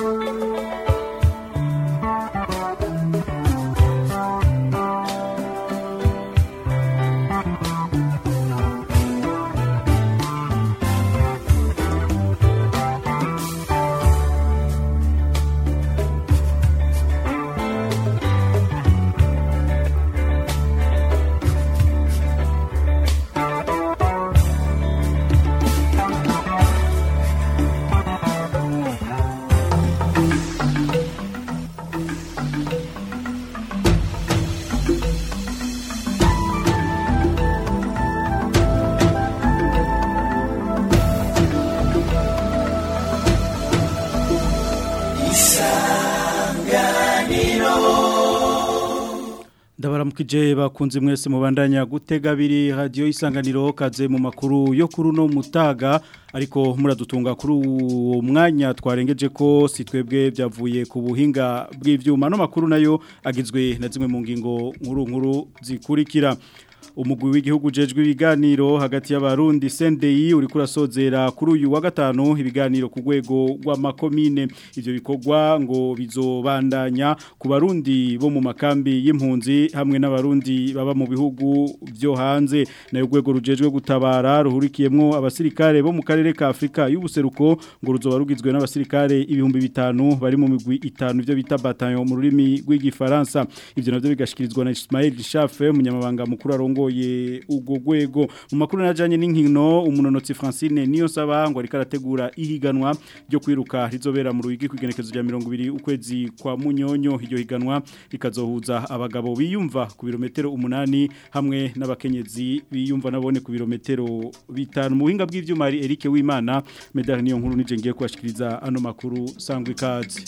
ndabaramukije bakunze mwese mubandanya gutega abiri radiyo isanganiro kaze mu makuru yo kuri uno mutaga ariko muradutunga kuri uwo mwanya twarengeje ko si twebwe byavuye ku buhinga bw'ibyuma no makuru nayo agizwe na zimwe mu ngingo nkuru nkuru zikurikira umugwi w'igihugu jejwe ibiganiro hagati y'abarundi CNDI uri kurasozera kuri uyu wa gatanu ibiganiro ku rwego rw'amakomine ivyo bikorwa ngo bizobandanya ku barundi bo mu makambi y'impunzi hamwe n'abarundi baba mu bihugu byo hanze nayo rwego rujejwe gutabara ruhurikiyemwo abasirikare bo mu karere ka Afrika y'ubuseruko ngo ruzoba rugizwe n'abasirikare ibihumbi bitanu bari mu migwi itanu byo bita bataillon mu rurimi rw'igifaransa ivyo navyo bigashikirizwa na Ismail Chafe umunyamabanga mukuru arongo ye ugo gwego mu makuru najanye n'inkino umunonotsi Francine niyo saba ngo ari karategura ihiganwa ryo kwiruka rizobera mu ruigi kwigenekezo rya 200 ukwezi kwa munyonyo iryo higanwa rikazohuza abagabo biyumva ku birometero 8 hamwe n'abakenyezi biyumva nabone ku birometero bitanu mu buhinga bw'ivyuma ari Eric Wimana medal niyo nkuru nije ngiye kwashikiriza ano makuru sangwe kazi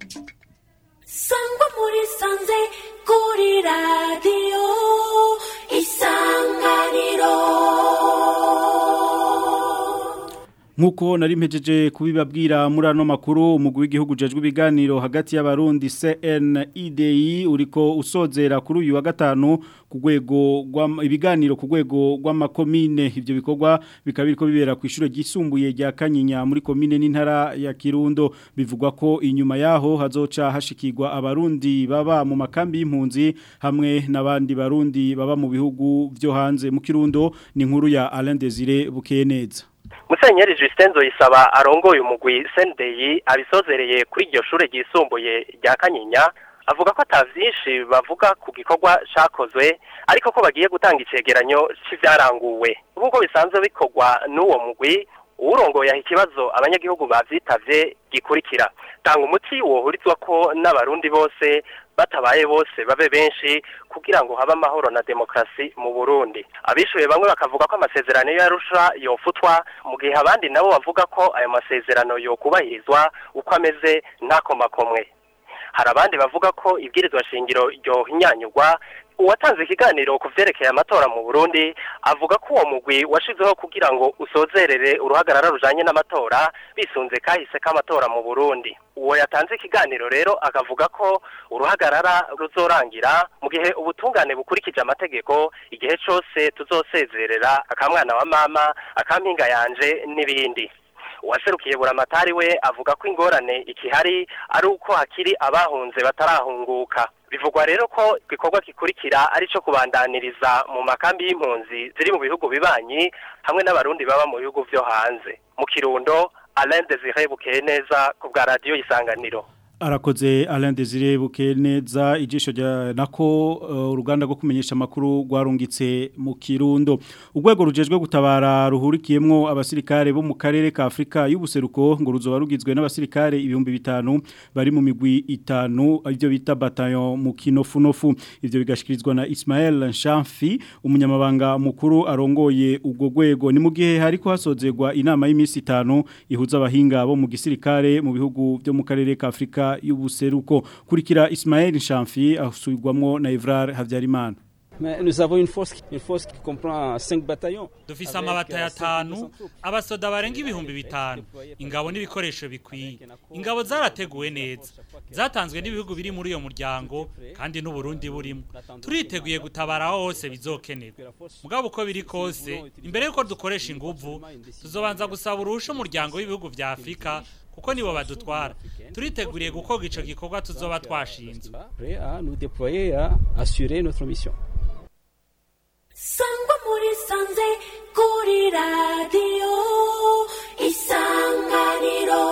sangwa muri sanze kuri radiyo isanganiro Nkuko nari mpejeje kubibabwira muri ano makuru umugwi w'igihugu jejwe ibiganiro hagati y'abarundi CNIDI uriko usozera kuri uyu wa gatanu ku rwego ibiganiro ku rwego rw'amakomine ivyo bikorwa bikaba biriko bibera ku ishure ryisumbuye rya Kanyinya muri komine n'intara ya Kirundo bivugwa ko inyuma yaho hazoca hashikirwa abarundi baba mu makambi y'impunzi hamwe n'abandi barundi baba mu bihugu byo hanze mu Kirundo ni nkuru ya Alain Desire Bukeneza Musenyeri Justin Zoyisaba arongoye umugwi Sendeyi abisozereye kuri iryo shure ryisumbuye rya Kanyinya avuga ko atavyinshi bavuga ku gikorwa cakozwe ariko ko bagiye gutanga icegeranyo c'ivyaranguwe nk'uko bisanzwe bikorwa n'uwo mugwi uwurongoye aho ikibazo abanyagihugu bavyitavye gikurikira tanga umuti wohurizwa ko n'abarundi bose batabaye bose babe benshi kugira ngo habe amahoro na demokrasi mu Burundi abishuye bamwe bakavuga ko amasezerano yarusha yofutwa mu gihe abandi nabo bavuga ko ayo masezerano yokubahirizwa uko ameze ntakomakomwe hari abandi bavuga ko ibwirizwa shingiro ryohinyanyurwa uwatanze ikiganiro ku vyerekeye amatora mu Burundi avuga ko uwo mugwi washizeho kugira ngo usozerere uruhagarara rujanye n'amatora bisunze kahise k'amatora mu Burundi uwo yatanze ikiganiro rero akavuga ko uruhagarara ruzorangira mu gihe ubutungane bukurikije amategeko igihe cose tuzosezerera akamwana wa mama akampinga yanje n'ibindi uwaserukiye buramatari we avuga ko ingorane ikihari ari uko hakiri abahunze batarahunguka bivugwa rero ko igikorwa gikurikira ari cyo kubandaniriza mu makambi y'impunzi ziri mu bihugu bibanyi hamwe n'abarundi baba mu bihugu byo hanze mu kirundo Alain Desire Bukeneza ku bwa radio isanganiro arakoze Alain Desire Bukeneza ijisho rya nako uh, uruganda rwo kumenyesha makuru rwarungitse mu Kirundo urwego rujejwe gutabara ruhurikiyemwo abasirikare bo mu karere ka Afrika y'ubuseruko ngo ruzoba rugizwe n'abasirikare ibihumbi bitanu bari mu migwi itanu ibyo bita bataillon mu kinofunofu ivyo bigashikirizwa na Ismael Nshamfi umunyamabanga mukuru arongoye ubwo rwego ni mu gihe hariko hasozerwa inama y'imisi itanu ihuza abahinga bo mu gisirikare mu bihugu byo mu karere ka Afrika y'ubuseruko kurikira Ismaël Chamfi asubirwamwo na Evrar Havyarimana Mais nous avons une force, une force qui comprend 5 bataillons. Dufise amabatayo atanu, abasoda barenga ibihumbi bitanu, ingabo n'ibikoresho bikwiye. Ingabo zarateguwe neza. Zatanzwe n'ibihugu biri muri uyo muryango kandi n'u Burundi burimo. Turiteguye gutabara hose bizokenerwa. Mugabo uko biri kose, imbere yuko dukoresha inguvu, tuzobanza gusaba uruhusha umuryango w'ibihugu vya Afrika kuko nibo badutwara turiteguriye gukorwa ico gikorwa tuzoba twashinzwe Prêt à nous déployer à assurer notre mission. sangwa muri sanze kuri radiyo isanganiro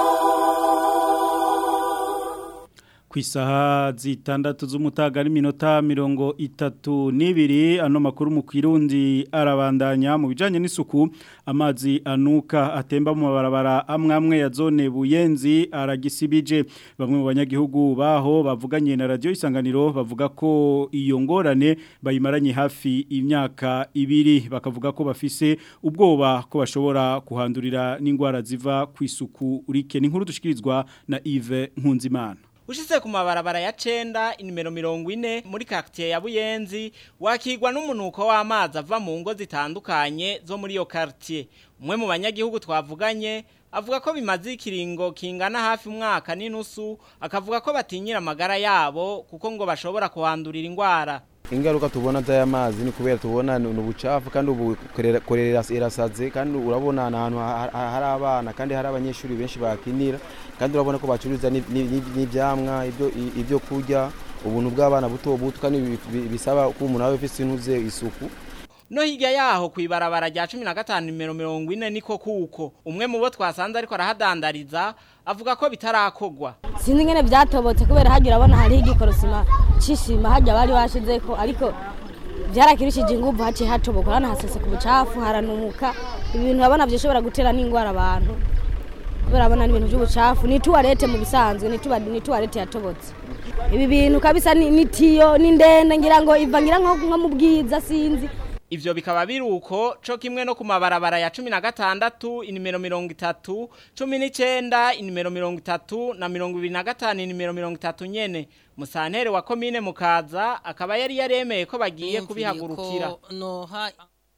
ku isaha zitandatu z'umutaga n'iminota mirongo itatu n'ibiri ano makuru mu kirundi arabandanya mu bijyanye n'isuku amazi anuka atemba mu mabarabara amwe amwe ya zone buyenzi aragisibije bamwe mu banyagihugu baho bavuganye na radiyo isanganiro bavuga ko iyo ngorane bayimaranye hafi imyaka ibiri bakavuga ko bafise ubwoba ko bashobora kuhandurira n'indwara ziva ku isuku urike ni nkuru dushikirizwa na Yves Nkunzimana Ushitse ku mabarabara ya cenda inimero mirongo ine muri quartier ya Buyenzi wakigwa n'umunuko w'amazi ava mu ngo zitandukanye zo muri iyo quartier. Umwe mu banyagihugu twavuganye avuga ko bimaze ikiringo kingana hafi umwaka n'inusu akavuga ko batinyira amagara yabo kuko ngo bashobora kuhandurira indwara. ingaruka tubona z'aya mazi ni kubera tubona ni ubucafu kandi ubu korera korera irasaze kandi urabona ni ahantu ha- ha- hari abana kandi hari abanyeshuri benshi bakinira kandi urabona ko bacuruza ni- ni- ni- n'ivyamwa ibyo i- ibyo kurya ubuntu bw'abana buto buto kandi bi- bi- bisaba ko umuntu aba afise intuze isuku No hirya yaho kwibarabara rya 15 nimero 40 niko kuko umwe mu bo twasanze ariko arahadandariza avuga ko bitarakogwa. sinzi ingene byatobotse kubera hagira abona hariho igikorosima cy'ishima hajya bari bashizeko ariko byarakirishije inguvu haciye hatoboka hano haseseka ubucafu haranuka ibintu urabona byoshobora gutera n'indwara abantu kubera abona n'ibintu by'ubucafu ni tuwarete mu bisanzwe ni tuwa- ni tuwarete yatobotse ibi bintu kabisa ni ni tiyo ni ndende ngira ngo iva ngira nko nko mu bwiza sinzi Ivyo bikaba biruko co kimwe no ku mabarabara ya 16 inimero 30 19 inimero 30 na 25 inimero 30 nyene musantere wa komine mukaza akaba yari yaremeye ko bagiye kubihagurukira noha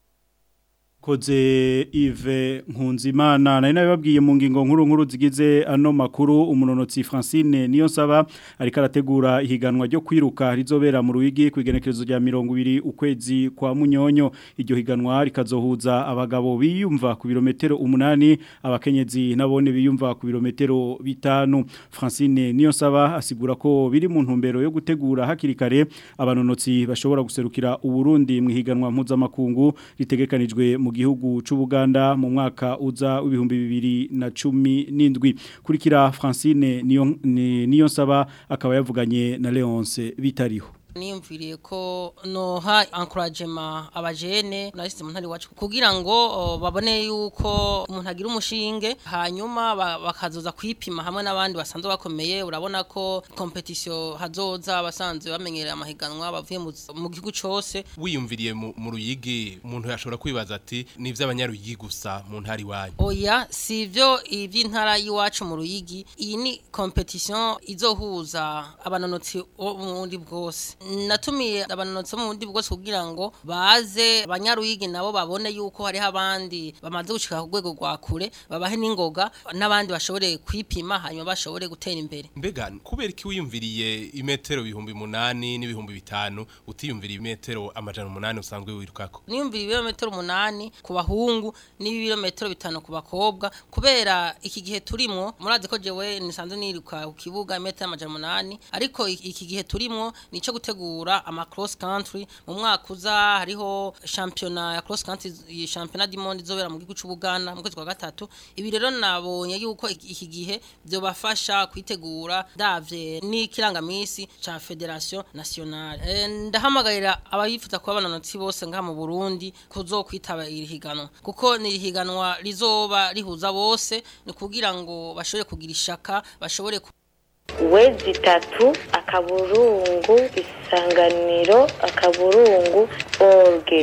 koze Yves Nkunzimana nari nabibabwiye mu ngingo nkuru nkuru zigize ano makuru umunonotsi Francine niyo nsaba ariko arategura ihiganwa ryo kwiruka rizobera mu ruwigi ku igenekerezo rya 20 ukwezi kwa munyonyo iryo higanwa rikazohuza abagabo biyumva ku birometero umunani abakenyezi nabone biyumva ku birometero bitanu Francine niyo nsaba asigura ko biri mu ntumbero yo gutegura hakiri kare abanonotsi bashobora guserukira uburundi mu higanwa mpuzamakungu ritegekanijwe mu gihugu c'Ubuganda mu mwaka uza w'ibihumbi bibiri na cumi n'indwi kurikira Francine niyo ni- niyo nsaba akaba yavuganye na Leonce bitariho niyumviriye ko noha encouragement abajene nashyize mu ntari wacu kugira ngo o, babone yuko umuntu agira umushinge hanyuma ba- bakazoza kwipima hamwe n'abandi basanzwe bakomeye urabona ko competition hazoza abasanzwe bamenyereye amahiganwa bavuye mu mu gihugu cose wiyumviriye mu mu ruyigi umuntu yashobora kwibaza ati ni iby'abanyaruyigi gusa mu ntara iwanyu Oya sivyo ivy'intara y'iwacu mu ruyigi iyi ni competition izohuza abanonotsi bo mu bundi bwose natumiye abanonotsi bo mu bundi bwose kugira ngo baze abanyaruyigi nabo babone yuko hariho abandi bamaze gushika ku rwego rwa kure babahe n'ingoga n'abandi bashobore kwipima hanyuma bashobore gutera imbere mbega kubera iki wiyumviriye imetero ibihumbi munani n'ibihumbi bitanu utiyumviriye imetero amajana umunani usanzwe wirukako niyumvira ibirometero umunani ku bahungu n'ibirometero bitanu ku bakobwa kubera iki gihe turimwo murazi ko jewe nisanzwe niruka ku kibuga imetero amajana umunani ariko i- iki gihe turimwo nico gutegura ama cross country mu mwaka uza hariho championnat ya cross country iyi championnat du monde izobera mu gihugu c'Ubuganda mu kwezi kwa gatatu ibi rero nabonye yuko iki iki gihe byobafasha kwitegura davye n'ikirangamisi ca federation nationale e, ndahamagarira abayifuza kuba abanonotsi bose ngaha mu Burundi kuzokwitaba iri higanwa kuko ni higanwa rizoba rihuza bose ni kugira ngo bashobore kugira ishaka bashobore ku wezi itatu akaburungu isanganiro akaburungu orge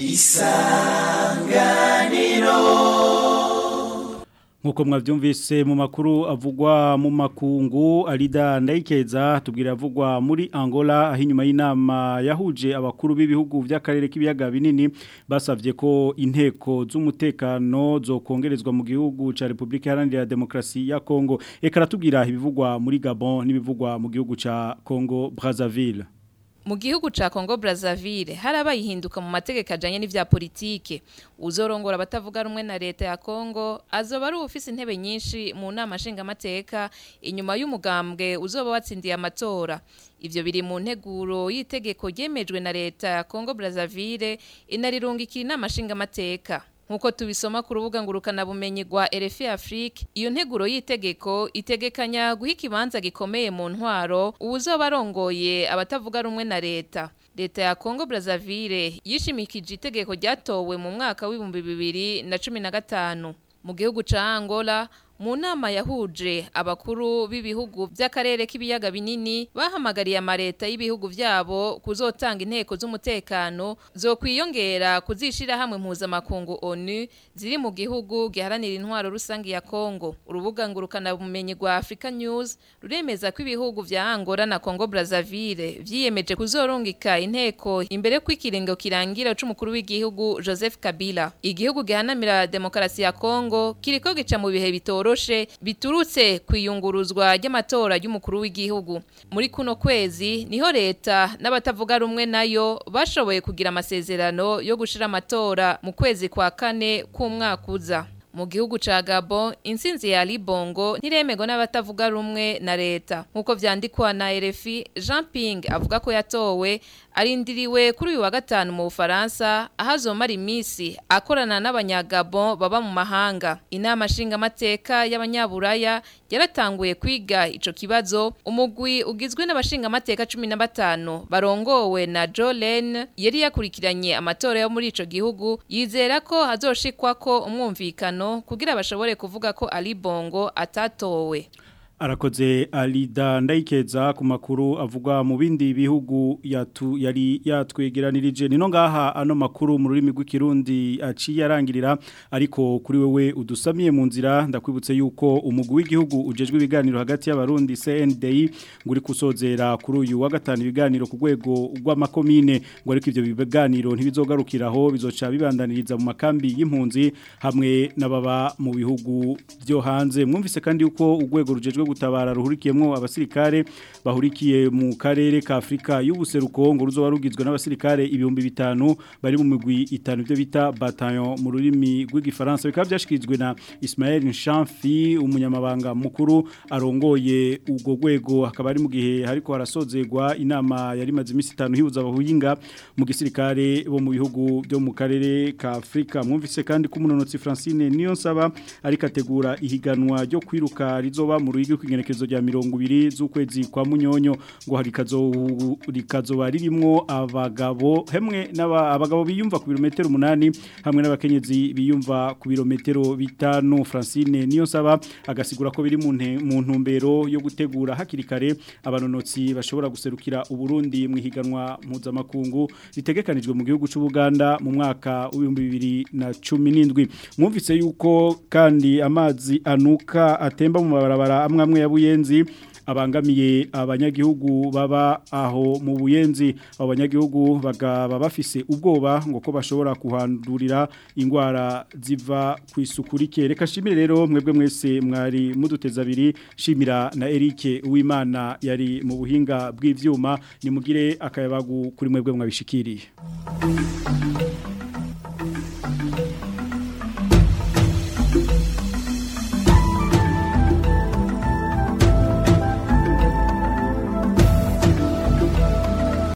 Nkuko mwavyumvise mu makuru avugwa mu makungu Alida Ndayikeza tubwira avugwa muri Angola aho inyuma y'inama yahuje abakuru b'ibihugu by'akarere k'ibiyaga binini basavye ko inteko z'umutekano zokongerezwa mu gihugu ca Republika Iharanira Demokarasi ya Kongo eka ratubwira ibivugwa muri Gabon n'ibivugwa mu gihugu ca Congo Brazzaville mu gihugu ca Congo Brazzaville harabaye ihinduka mu mategeko ajanye n'ivya politike uzorongora abatavuga rumwe na leta ya Congo azoba ari ufise intebe nyinshi mu nama nshingamateka inyuma y'umugambwe uzoba watsindiye amatora ivyo biri mu nteguro y'itegeko ryemejwe na leta ya Congo Brazzaville inarirungikira inama nshingamateka Nkuko tubisoma ku rubuga ngurukana bumenyi rwa RFI Afrique iyo nteguro y'itegeko itegekanya guha ikibanza gikomeye mu ntwaro uwuzoba arongoye abatavuga rumwe na leta leta ya Congo Brazzaville yishimikije itegeko ryatowe mu mwaka w'ibihumbi bibiri na cumi na gatanu mu gihugu ca Angola mu nama yahuje abakuru b'ibihugu by'akarere k'ibiyaga binini bahamagariye amareta y'ibihugu byabo kuzotanga inteko z'umutekano zo kwiyongera kuzishira hamwe mpuzamakungu ONU ziri mu gihugu giharanira intwaro rusange ya Congo urubuga ngurukana bumenyi rwa Africa News ruremeza ko ibihugu vya Angola na Congo Brazzaville vyiyemeje kuzorungika inteko imbere kw'ikiringo kirangira c'umukuru w'igihugu Joseph Kabila igihugu gihanamira demokrasi ya Congo kiriko gica mu bihe bitoroshe biturutse kwiyunguruzwa ry'amatora y'umukuru w'igihugu muri kuno kwezi niho leta n'abatavuga rumwe nayo bashoboye kugira amasezerano yo gushira amatora mu kwezi kwa kane k'umwaka uza mu gihugu ca Gabon insinzi ya Libongo ntiremego n'abatavuga rumwe na leta nkuko vyandikwa na RFI Jean Ping avuga ko yatowe arindiriwe kuri uyu wa gatanu mu Bufaransa ahazomara imisi akorana n'abanyagabon baba mu mahanga inama nshinga mateka y'abanyaburaya yaratanguye kwiga ico kibazo umugwi ugizwe n'abashinga mateka 15 barongowe na Jolene yari yakurikiranye amatora yo muri ico gihugu yizera ko hazoshikwa ko umwumvikano kugira bashobore kuvuga ko Ali Bongo atatowe arakoze alida ndayikeza ku makuru avugwa mu bindi bihugu yatu yari yatwegeranirije nino ngaha ano makuru mu rurimi rw'ikirundi aciye arangirira ariko kuri wewe udusamiye mu nzira ndakwibutse yuko umugwi w'igihugu ujejwe ibiganiro hagati y'abarundi CNDI nguri kusozera kuri uyu wa gatanu ibiganiro ku rwego rw'amakomine ngo ariko ivyo biganiro ntibizogarukiraho bizoca bibandaniriza mu makambi y'impunzi hamwe n'ababa mu bihugu byo hanze mwumvise kandi yuko urwego rujejwe gutabara ruhurikiyemo abasirikare bahurikiye mu karere ka Afrika y'ubuseruko ngo ruzoba rugizwe n'abasirikare ibihumbi bitanu bari mu migwi itanu byo bita bataillon mu rurimi rw'igifaransa bikaba byashikirijwe na Ismaël Nshamfi umunyamabanga mukuru arongoye ubwo rwego akaba ari mu gihe hariko harasozerwa inama yari maze imisi itanu hibuza abahuhinga mu gisirikare bo mu bihugu byo mu karere ka Afrika mwumvise kandi ko umunonotsi Francine niyo nsaba ariko ategura ihiganwa ryo kwiruka rizoba mu ruhigi kw'igenekerezo rya mirongo ibiri z'ukwezi kwa munyonyo ngo rikazoba ririmo abagabo hemwe abagabo biyumva ku birometero umunani hamwe n'abakenyezi biyumva ku birometero bitanu Francine niyo nsaba agasigura ko biri mu ntumbero yo gutegura hakiri kare abanonotsi bashobora guserukira uburundi mu ihiganwa mpuzamakungu ritegekanijwe mu gihugu cy'ubuganda mu mwaka w'ibihumbi bibiri na cumi n'indwi mwumvise yuko kandi amazi anuka atemba mu mabarabara amwe amwe ya buyenzi abangamiye abanyagihugu baba aho mu buyenzi abo banyagihugu bagaba bafise ubwoba ngo ko bashobora kuhandurira indwara ziva ku isuku rike reka shimire rero mwebwe mwese mwari muduteza abiri shimira na Eric Uwimana yari mu buhinga bw'ivyuma nimugire akayabagu kuri mwebwe mwabishikiriye